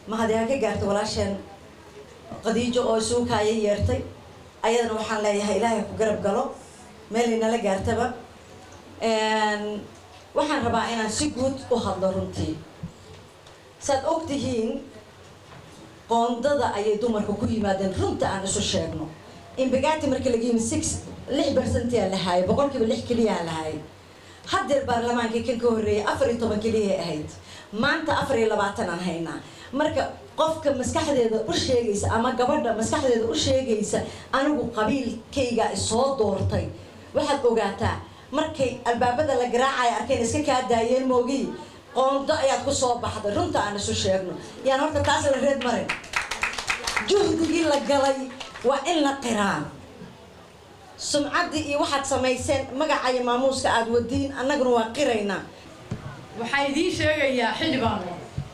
mahadi ha ka gaarta walaasheen qadiijo oo suukaaya yeertay ayadana waxaan leeyahay ilaahay ku garab galo meel inala gaartaba waxaan rabaa inaan si guud u hadlo runtii saad og tihiin qoondada ayay dumarka ku yimaadeen runta aan isu sheegno imbagaati marka laga yimi six lix bercentia lahaayay boqolkiiba lix keliyaa lahaayay haddeer baarlamaankii kan ka horreeyay afar iyo toban keliyay ahayd maanta afar iyo labaatan aan haynaa marka qofka maskaxdeeda u sheegaysa ama gabadha maskaxdeeda u sheegaysa anigu qabiilkayga isoo doortay waxaad ogaataa markay albaabada la garaacaya arkeen iska kaa daayeen moogiyi qoondo ayaad ku soo baxday runta aan isu sheegno yaan horta taas la reed marin juhdigii la galay waa in la qiraan sumcaddii iyo waxaad samayseen magacayo maamuuska aada wadiin annaguna waa qiraynaa waxaan idiin sheegayaa xildhibaano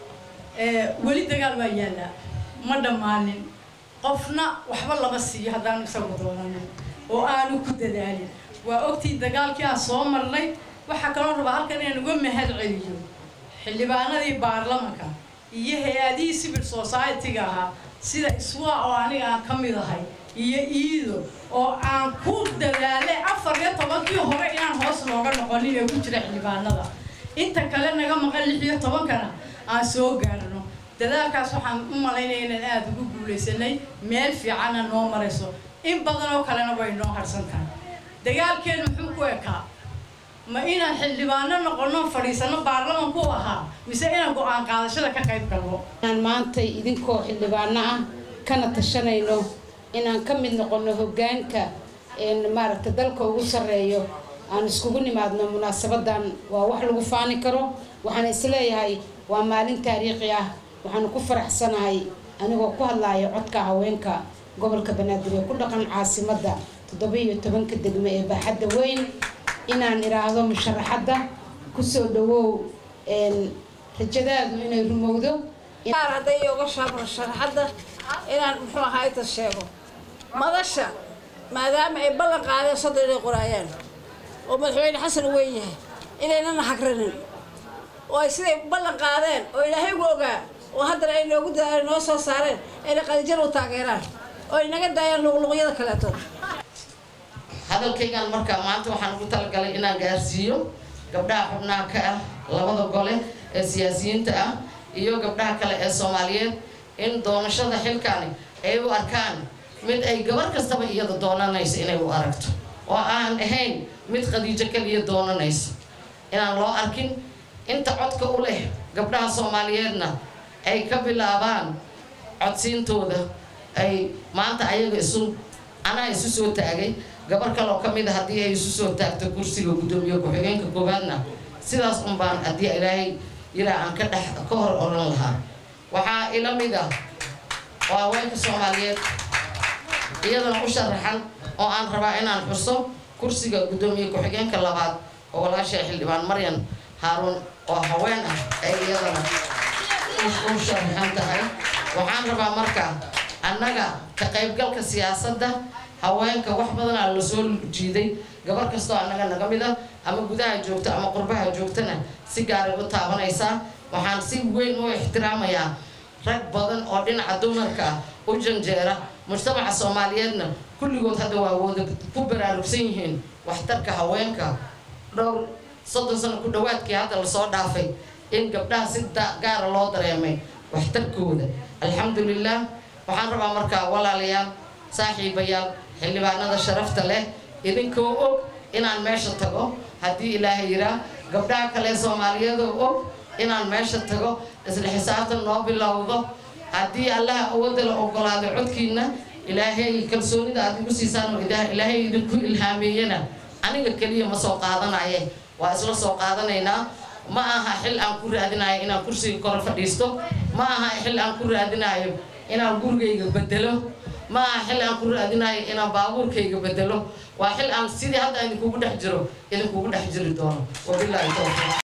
weli dagaal waa yaallaa ma dhammaanin qofna waxba lama siiyo haddaanu isagu doonanin oo aanu ku dadaalin waa ogtii dagaalkii aan soo marnay waxaa kaloo rabaa halkan inaan uga mahad celiyo xildhibaanadii baarlamanka iyo hay-adihii civil society-ga ahaa sida iswa oo aniga aan ka mid ahay iyo iido oo aan ku dadaalay afar iyo tobankii hore inaan hoos looga noqonin ee ku jira xildhibaanada inta kale naga maqan lix iyo tobankana aan soo gaarno dadaalkaas waxaan u malaynaya inaan aada ugu guulaysanay meel fiicanna noo marayso in badan oo kalena way noo harsan tahay dagaalkeenu muxuu ku ekaa ma inaan xildhibaano noqono fadhiisano baarlamanku ahaa mise inaan go-aan qaadashada ka qayb galno inaan maanta idinkoo xildhibaano ah kana tashanayno inaan ka mid noqono hoggaanka maaragta dalka ugu sarreeyo aan iskugu nimaadno munaasabadan waa wax lagu faani karo waxaan isleeyahay waa maalin taariikhi ah waxaanu ku faraxsanahay anigoo ku hadlaaya codka haweenka gobolka banaadir ee ku dhaqan caasimadda toddoba iyo tobanka degmo ee baaxadda weyn inaan idhaahdo musharaxadda kusoo dhawow rajadaadu inay rumowdo hadday iyoga shaabro sharaxadda inaan muxuu ahaa inta sheego madasha maadaama ay ballan qaadeen soddon inay qoraayaan oo madaxweyne xasan weyn yahay inaynana hagranin oo ay siday ballan qaadeen oo ilaahay ugu ogaa oo haddana ay noogu da noo soo saareen ayna qadijar u taageeraan oo ay naga daayaan luqluqyada kaleeto hadalkaygan markaa maanta waxaan ugu talagalay inaan gaarsiiyo gabdhaha xubnaha ka ah labada gole ee siyaasiyiinta ah iyo gabdhaha kale ee soomaaliyeed in doonashada xilkaani ay u arkaan mid ay gabar kastaba iyada doonanayso inay u aragto oo aan ahayn mid khadiijo kaliya doonanayso inaan loo arkin inta codka u leh gabdhaha soomaaliyeedna ay ka bilaabaan codsiintooda ay maanta ayaga isu anaa isu soo taagay gabar kaloo ka mid a haddii ay isu soo taagto kursiga guddoomiye ku-xigeenka koowaadna sidaas unbaan haddii ilaahay yiraa aan ka dhex ka hor oran lahaa waxaa ila mid ah oo haweenka soomaaliyeed iyadana u sharaxan oo aan rabaa inaan xuso kursiga guddoomiye ku-xigeenka labaad oo walaasha xildhibaan maryan haaruun oo haween ah ay iyadana u sharaxan tahay waxaan rabaa marka annaga ka qaybgalka siyaasadda haweenka wax badanaa lasoo jiiday gabar kastoo annaga naga mid ah ama gudaha joogta ama qurbaha joogtana si gaaray u taabanaysaa waxaan si weyn u ixtiraamayaa rag badan oo dhinaca dumarka ah u janjeera mujtamaca soomaaliyeedna kulligood hadda waa wada ku baraarugsan yihiin waxtarka haweenka dhowr soddon sano ku dhawaadkii hadda lasoo dhaafay in gabdhaha si gaara loo dareemay waxtarkooda alxamdulilah waxaan rabaa markaa walaalayaal saaxiibayaal xildhibaanada sharafta leh idinkoo og inaan meesha tago haddii ilaahay yiraa gabdhaha kale soomaaliyeedoo og inaan meesha tago isla xisaabtan noo bilowdo haddii allaha awoodda la ogolaado codkiina ilaahay kalsoonida aad igu siisaan oo ilaahay idinku ilhaameeyana aniga keliya ma soo qaadanaye waa isla soo qaadanaynaa ma aha xil aan ku raadinayo inaan kursiga kore fadhiisto ma aha xil aan ku raadinayo inaan gurigayga bedelo ma aha xil aan ku raadinayo inaan baabuurkayga bedelo waa xil aan sidii hadda idinkugu dhex jiro idinkugu dhex jiri doono wabilaahi towfiiq